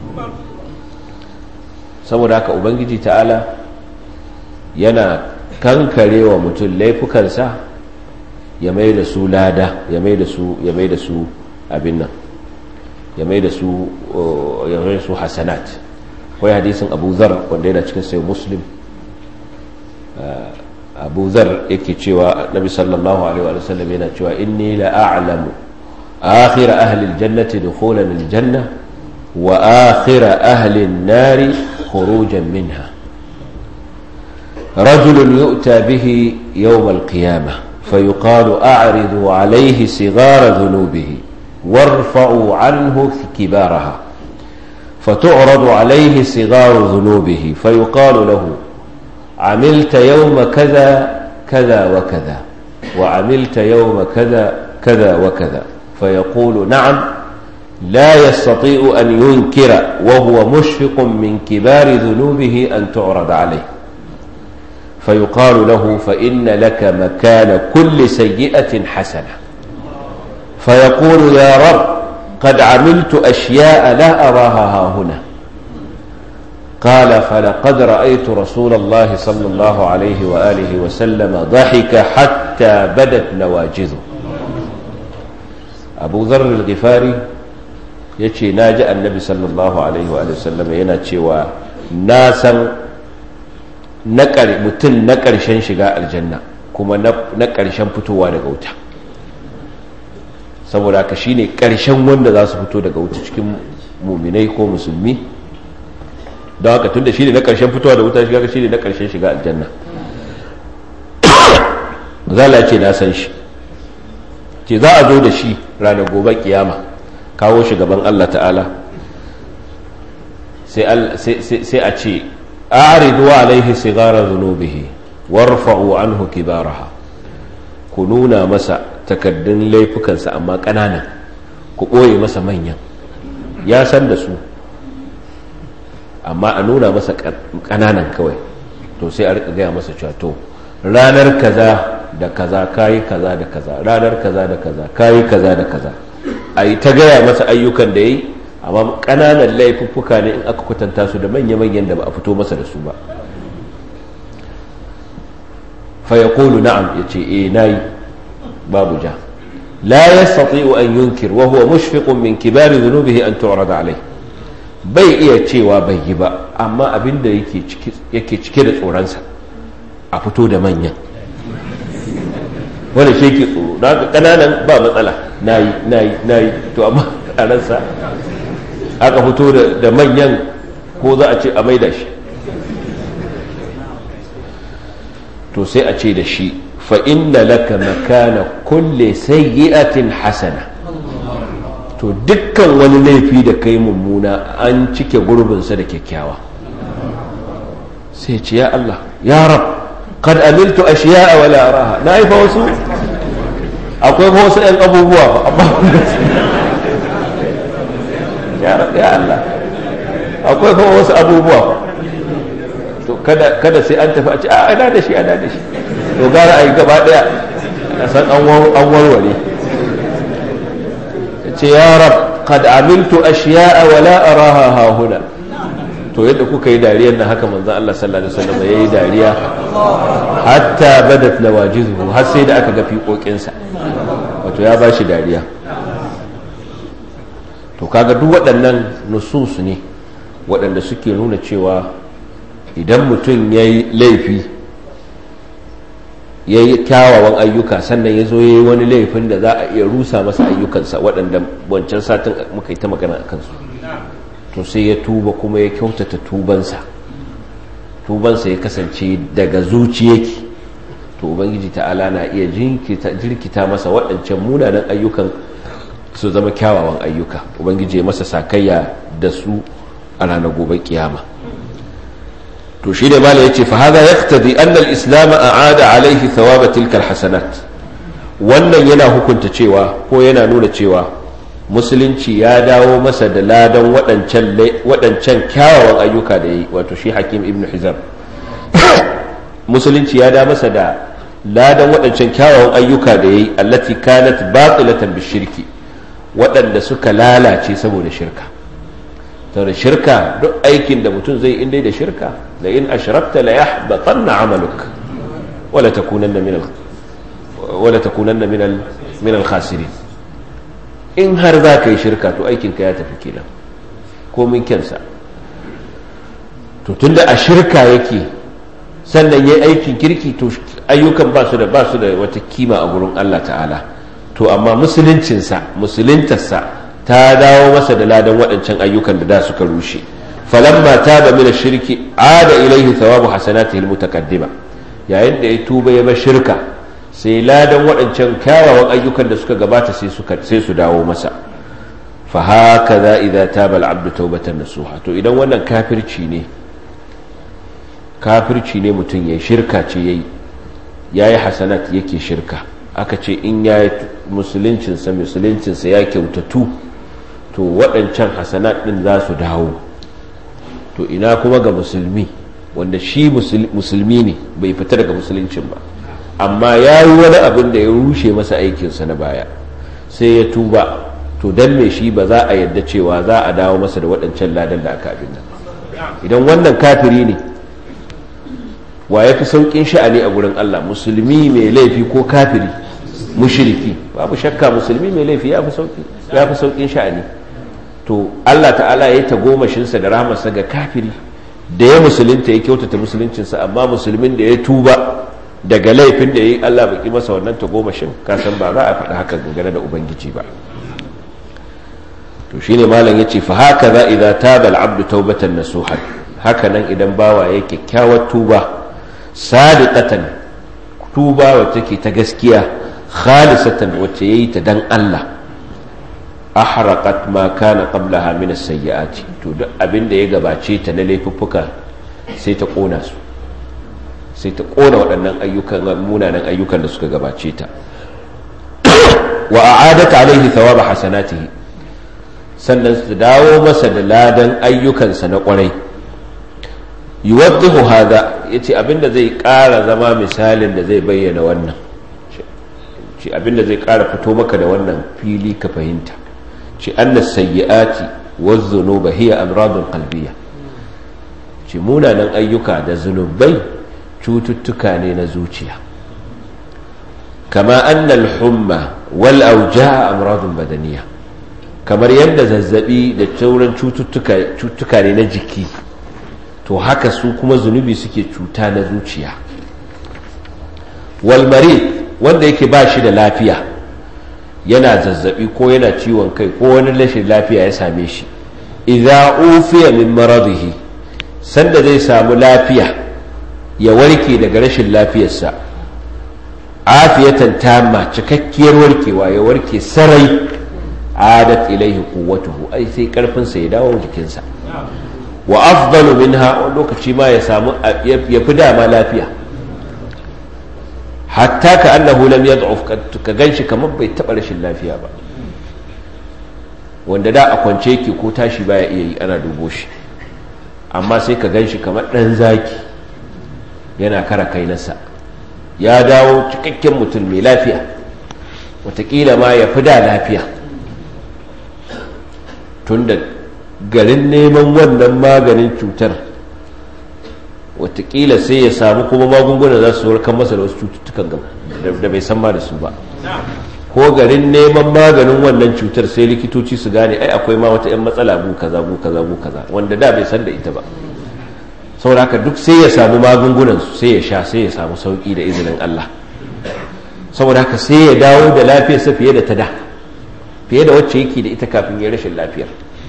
saboda haka ubangiji ta'ala yana kankare wa mutum laifukansa ya mai da su lada ya mai da su ya mai da su abin nan ya mai da su ya mai su hasanat akwai hadisin abu zar wanda yana cikin sai muslim abu zar yake cewa nabi sallallahu alaihi wa sallam yana cewa inni la a'lamu akhir ahli aljannati dukhulan aljanna wa akhir ahli an-nar khurujan minha رجل يؤتى به يوم القيامة فيقال أعرضوا عليه صغار ذنوبه وارفعوا عنه كبارها فتعرض عليه صغار ذنوبه فيقال له عملت يوم كذا كذا وكذا وعملت يوم كذا كذا وكذا فيقول نعم لا يستطيع أن ينكر وهو مشفق من كبار ذنوبه أن تعرض عليه فيقال له فإن لك مكان كل سيئة حسنة فيقول يا رب قد عملت أشياء لا أراها ها هنا قال فلقد رأيت رسول الله صلى الله عليه وآله وسلم ضحك حتى بدت نواجذه أبو ذر الغفاري يتشي ناجأ النبي صلى الله عليه وآله وسلم ينتشي وناسا mutum na ƙarshen shiga aljanna kuma na ƙarshen fitowa daga wuta saboda haka shine ƙarshen wanda za su fito daga wuta cikin muminai ko musulmi don haka tun da shi ne na ƙarshen fitowa da wuta shiga shi ne na ƙarshen shiga aljanna zala ce na san shi ce za a zo da shi ranar gobe kiyama kawo shi gaban allah ta'ala sai a ce a'ridu alaihi sigara zunubihi warfa'u anhu kibaraha ku nuna masa takaddun laifukansa amma ƙananan ku ɓoye masa manyan ya san da su amma a nuna masa ƙananan kawai to sai a rika gaya masa cewa to ranar kaza da kaza kayi kaza da kaza ranar kaza da kaza kayi kaza da kaza a yi ta gaya masa ayyukan da ya yi amma ƙananan laifuffuka ne in aka kwatanta su da manya-manyan da ba a fito masa da su ba fa ya kolu na'am ya ce e na yi babu ja la ya sati'u an yunkir wa huwa mushfiqun min kibari zunubihi an tu'rada alai bai iya cewa bai yi ba amma abin da yake cike da tsoronsa a fito da manyan wanda shi yake tsoro da haka ƙananan ba matsala na yi na yi na yi to amma a ransa aka fito da manyan ko za a ce a maida shi to sai a ce da shi fa inna laka makana kulle sayyi'atin hasana to dukkan wani laifi da kai mummuna an cike gurbinsa da kyakkyawa sai ce ya Allah ya rab kad amiltu ashiya'a wala araha na yi fa wasu akwai fa wasu 'yan abubuwa ba amma ya Allah akwai kuma wasu abubuwa to kada kada sai an tafi a ce a ana da shi ana da shi to gara a yi gaba daya a san an warware ce ya rab qad amiltu ashiya'a wa la araha ha huna to yadda kuka yi dariyar nan haka manzon Allah sallallahu alaihi wasallam yayi dariya hatta badat nawajizuhu har sai da aka ga fiƙoƙinsa wato ya bashi dariya to kaga duk waɗannan nusus ne waɗanda suke nuna cewa idan mutum ya yi laifi ya yi kyawawan ayyuka sannan ya zo ya yi wani laifin da za a iya rusa masa ayyukansa waɗanda wancan satin muka yi ta magana a kansu to sai ya tuba kuma ya kyautata tubansa tubansa ya kasance daga zuciyaki to ubangiji ta'ala na iya jirkita masa waɗancan munanan ayyukan su zama kyawawan ayyuka ubangiji ya masa sakayya da su a ranar gobe kiyama to shi ne mala yace fa hada yaqtadi anna al-islam a'ada alayhi thawaba tilka al-hasanat wannan yana hukunta cewa ko yana nuna cewa musulunci ya dawo masa da ladan waɗancan waɗancan kyawawan ayyuka da yi wato shi hakim ibn hizam musulunci ya da masa da ladan waɗancan kyawawan ayyuka da yi allati kanat batilatan bishirki waɗanda suka lalace saboda shirka saboda shirka duk aikin da mutum zai inda da shirka da in ashrakta la yahbatanna amaluk wala takunanna min al wala takunanna min al min al khasirin in har za ka yi shirka to aikin ka ya tafi kenan ko min kyansa to tunda a shirka yake sannan ya aikin kirki to ayyukan ba su da ba su da wata kima a gurin Allah ta'ala to amma musuluncinsa musuluntarsa ta dawo masa da ladan waɗancan ayyukan da da suka rushe falamma taba min ash-shirki ada ilayhi thawabu hasanatihi al-mutaqaddima yayin da ya tuba ya bar shirka sai ladan waɗancan kyawawan ayyukan da suka gabata sai suka sai su dawo masa fa hakaza idza taba al-abdu tawbatan nasuha to idan wannan kafirci ne kafirci ne mutum yayi shirka ce yayi yayi hasanat yake shirka aka ce in yayi musuluncinsa musuluncinsa ya kyautatu to waɗancan hasanat ɗin za su dawo to ina kuma ga musulmi wanda shi musulmi ne bai fita daga musuluncin ba amma ya yi wani abin da ya rushe masa aikinsa na baya sai ya tuba to don me shi ba za a yadda cewa za a dawo masa da waɗancan ladan da aka abin nan idan wannan kafiri ne wa ya fi sauƙin sha'ani a gurin Allah musulmi mai laifi ko kafiri mushriki babu shakka musulmi mai laifi ya fi sauƙin sha'ani to Allah ta'ala ya yi tagomashinsa da rahamarsa ga kafiri da ya musulunta ya kyautata musuluncinsa amma musulmin da ya tuba daga laifin da ya yi Allah baki masa wannan tagomashin kasan ba za a faɗi haka gangane da ubangiji ba to shine malam yace fa haka za idza taba al-abdu tawbatan nasuha haka nan idan bawa ya kyakkyawar tuba sadiqatan tuba wacce take ta gaskiya khalisatan wacce yayi ta dan Allah ahraqat ma kana qablaha min as-sayyi'ati to duk abin da ya gabace ta na laifuffuka sai ta kona su sai ta kona waɗannan ayyukan munanan ayyukan da suka gabace ta wa a'adat alaihi thawaba hasanatihi sannan su dawo masa da ladan ayyukansa na kwarai yuwaddihu hadha yace abinda zai ƙara zama misalin da zai bayyana wannan ce abinda zai ƙara fito maka da wannan fili ka fahimta ce annas sayyi'ati waz-dhunuba hiya amradun qalbiyya ce munanan ayyuka da zunubai cututtuka ne na zuciya kama annal humma wal auja amradun badaniya kamar yadda zazzabi da sauran cututtuka ne na jiki to haka su kuma zunubi suke cuta na zuciya walmari wanda yake ba shi da lafiya yana zazzabi ko yana ciwon kai ko wani rashin lafiya ya same shi idza ufiya min maradihi sanda zai samu lafiya ya warke daga rashin lafiyarsa afiyatan tamma cikakkiyar warkewa ya warke sarai adat ilaihi quwwatuhu ai sai karfinsa ya dawo jikinsa wa afdalu minha wani lokaci ma ya samu ya fi dama lafiya hatta ka annahu lam yad'uf ka ganshi kamar bai taba rashin lafiya ba wanda da a kwance yake ko tashi baya iya yi ana dubo shi amma sai ka ganshi kamar dan zaki yana kara kai nasa ya dawo cikakken mutum mai lafiya watakila ma ya fi da lafiya tunda garin neman wannan maganin cutar watakila sai ya samu kuma magunguna za su warkar masa da wasu cututtukan da bai san ma da su ba ko garin neman maganin wannan cutar sai likitoci su gane ai akwai ma wata 'yan matsala bu kaza bu kaza bu kaza wanda da bai san da ita ba saboda haka duk sai ya samu magungunan su sai ya sha sai ya samu sauki da izinin Allah saboda haka sai ya dawo da lafiyarsa fiye da ta da fiye da wacce yake da ita kafin ya rashin lafiyar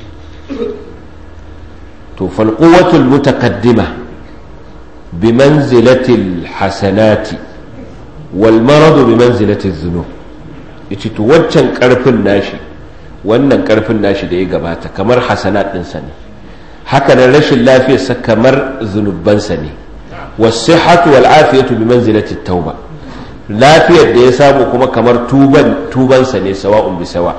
to falquwatul mutaqaddima bimanzilatil hasanati wal maradu bimanzilatil dhunub yace to waccan karfin nashi wannan karfin nashi da ya gabata kamar hasanat ɗinsa ne haka nan rashin lafiyarsa kamar zunubansa ne wasihatu wal afiyatu bimanzilatit tauba lafiyar da ya samu kuma kamar tuban tubansa ne sawa'un bi sawa'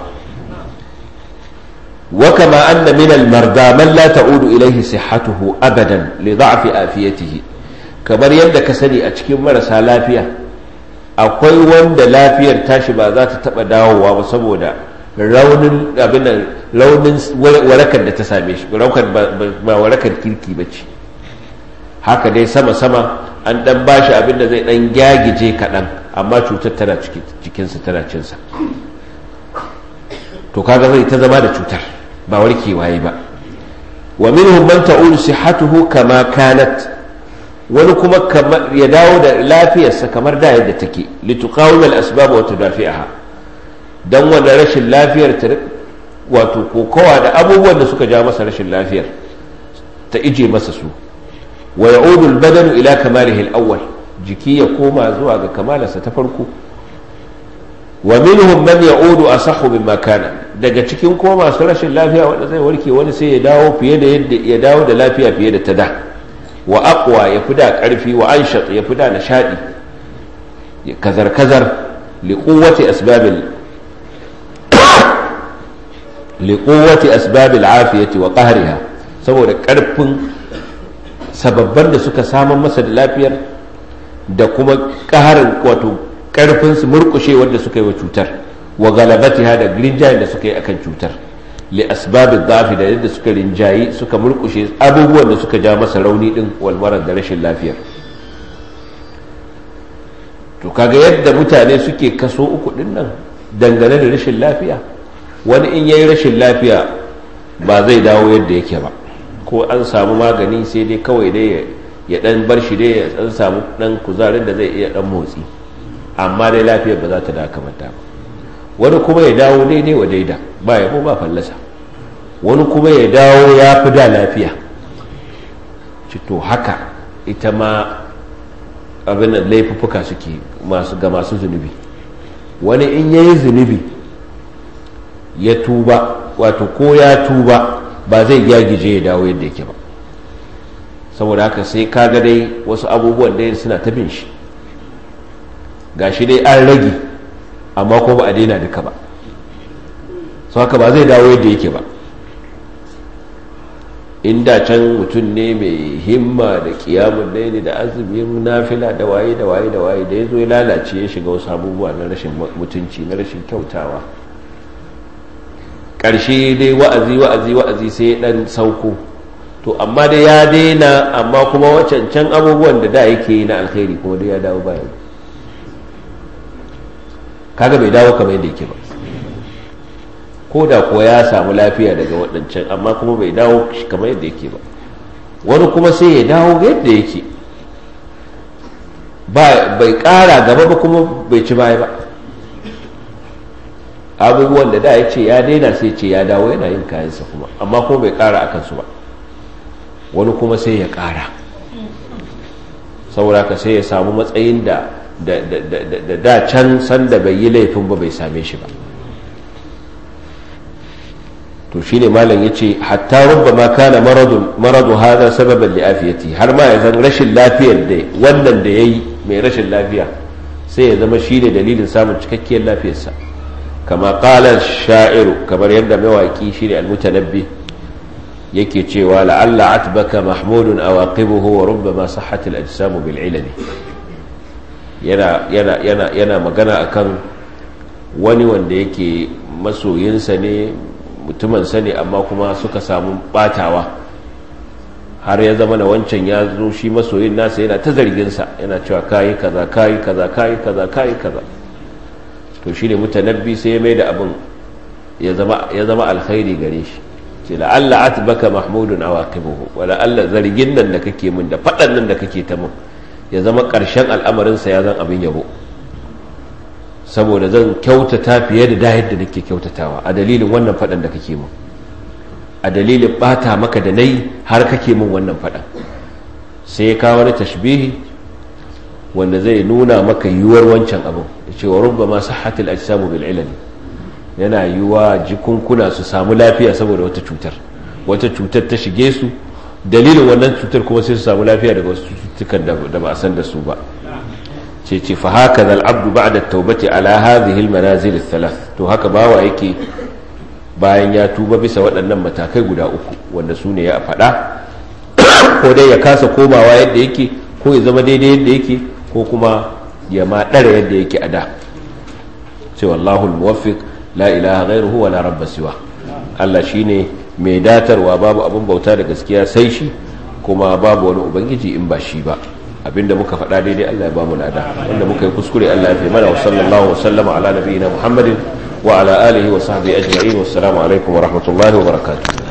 وكما أن من المرضى من لا تعود إليه صحته أبدا لضعف آفيته kamar yadda ka sani a cikin marasa lafiya akwai wanda lafiyar tashi ba za ta taba dawowa ba saboda raunin abin raunin warakar da ta same shi warakar ba warakar kirki ba ce haka dai sama-sama an dan bashi abin da zai dan gyagije kaɗan amma cutar tana cikinsa tana cinsa to kaga zai ta zama da cutar ba warkewa yi ba wa minhum man ta'ulu sihhatuhu kama kanat wani kuma ya dawo da lafiyarsa kamar da yadda take lituqawil al-asbab wa tudafi'aha dan wannan rashin lafiyar ta wato kokowa da abubuwan da suka ja masa rashin lafiyar ta ije masa su wa ya'udu al-badanu ila kamalihi al-awwal jiki ya koma zuwa ga kamalarsa ta farko wa minhum man ya'udu asahhu mimma kana daga cikin ko masu rashin lafiya wanda zai warke wani sai ya dawo fiye da yadda ya dawo da lafiya fiye da ta da wa aqwa ya fi da karfi wa anshat ya fi da nishadi kazar kazar li quwwati asbabil li quwwati asbabil afiyati wa qahriha saboda karfin sababban da suka samun masa da lafiyar da kuma ƙaharin wato karfin su murkushe wanda suka yi wa cutar wa galabatiha da rinjayen da suka yi akan cutar li asbabin dafi da yadda suka rinjayi suka murkushe abubuwan da suka ja masa rauni din walmarar da rashin lafiyar to kaga yadda mutane suke kaso uku din nan dangane da rashin lafiya wani in yayi rashin lafiya ba zai dawo yadda yake ba ko an samu magani sai dai kawai dai ya dan bar shi dai ya dan samu dan kuzarin da zai iya dan motsi amma dai lafiyar ba za ta da kamata ba wani kuma ya dawo daidai wa daida ba ya ba fallasa wani kuma ya dawo ya fi da lafiya to haka ita ma abin da laifuffuka suke masu ga masu zunubi wani in yayi zunubi ya tuba wato ko ya tuba ba zai gyagije ya dawo yadda yake ba saboda haka sai kaga dai wasu abubuwan dai suna ta bin shi gashi dai an rage amma ko ba a daina duka ba sau haka ba zai dawo yadda yake ba inda can mutum ne mai himma da kiyamun ne da azumin nafila da waye da waye da waye da ya zo ya lalace ya shiga wasu abubuwa na rashin mutunci na rashin kyautawa ƙarshe dai wa'azi wa'azi wa'azi sai ya ɗan sauko to amma dai ya daina amma kuma wacancan abubuwan da da yake yi na alkhairi kuma dai ya dawo bayan kaga bai dawo kamar yadda yake ba ko da kuwa ya samu lafiya daga waɗancan amma kuma bai dawo kamar yadda yake ba wani kuma sai ya dawo yadda yake bai ƙara gaba ba kuma bai ci baya ba abubuwan da da ya ce ya daina sai ce ya dawo yana yin kayansa kuma amma kuma bai ƙara a kansu ba wani kuma sai ya ƙara saboda ka sai ya samu matsayin da da da can sanda bai yi laifin ba bai same shi ba to shine malam yace hatta rubbama kana maradu maradu hada sababan li afiyati har ma ya zan rashin lafiyar da wannan da yayi mai rashin lafiya sai ya zama shine dalilin samun cikakkiyar lafiyarsa kama qala sha'iru kamar yadda mawaki shine almutanabbi yake cewa la'alla atbaka mahmudun awaqibuhu wa rubbama sahhat al-ajsam bil ilmi yana yana yana yana magana akan wani wanda yake masoyinsa ne mutumansa ne amma kuma suka samu batawa har ya zama na wancan ya zo shi masoyin nasa yana ta zarginsa yana cewa kayi kaza kayi kaza kayi kaza kayi kaza to shi ne mutanabbi sai ya mai da abin ya zama alkhairi gare shi ce la'alla atbaka mahmudun awaqibuhu wa la'alla zargin nan da kake min da fadan nan da kake ta min ya zama karshen al'amarinsa ya zan abin yabo saboda zan kyautata fiye da da yadda nake kyautatawa a dalilin wannan fadan da kake min a dalilin bata maka da nayi har kake min wannan fadan sai ya kawo wani tashbihi wanda zai nuna maka yiwuwar wancan abin da cewa rubba ma sahhatul ajsamu bil ilal yana yiwuwa jikunkuna su samu lafiya saboda wata cutar wata cutar ta shige su dalilin wannan cutar kuma sai su samu lafiya daga wasu cututtukan da ba a san da su ba ce ce fa haka zal abdu ba'da taubati ala hadhihi al manazil thalath to haka bawa yake bayan ya tuba bisa waɗannan matakai guda uku wanda su ne ya faɗa ko dai ya kasa komawa yadda yake ko ya zama daidai yadda yake ko kuma ya ma ɗara yadda yake a da ce wallahu muwaffiq la ilaha ghairuhu wa la rabba siwa Allah shine mai datarwa babu abin bauta da gaskiya sai shi kuma babu wani ubangiji in ba shi ba abinda muka faɗa daidai Allah ya ba mu lada wanda muka yi kuskure Allah ya fi mana wa sallallahu wa sallama ala nabiyina Muhammadin wa ala alihi wa sahbihi ajma'in wassalamu alaikum wa rahmatullahi wa barakatuh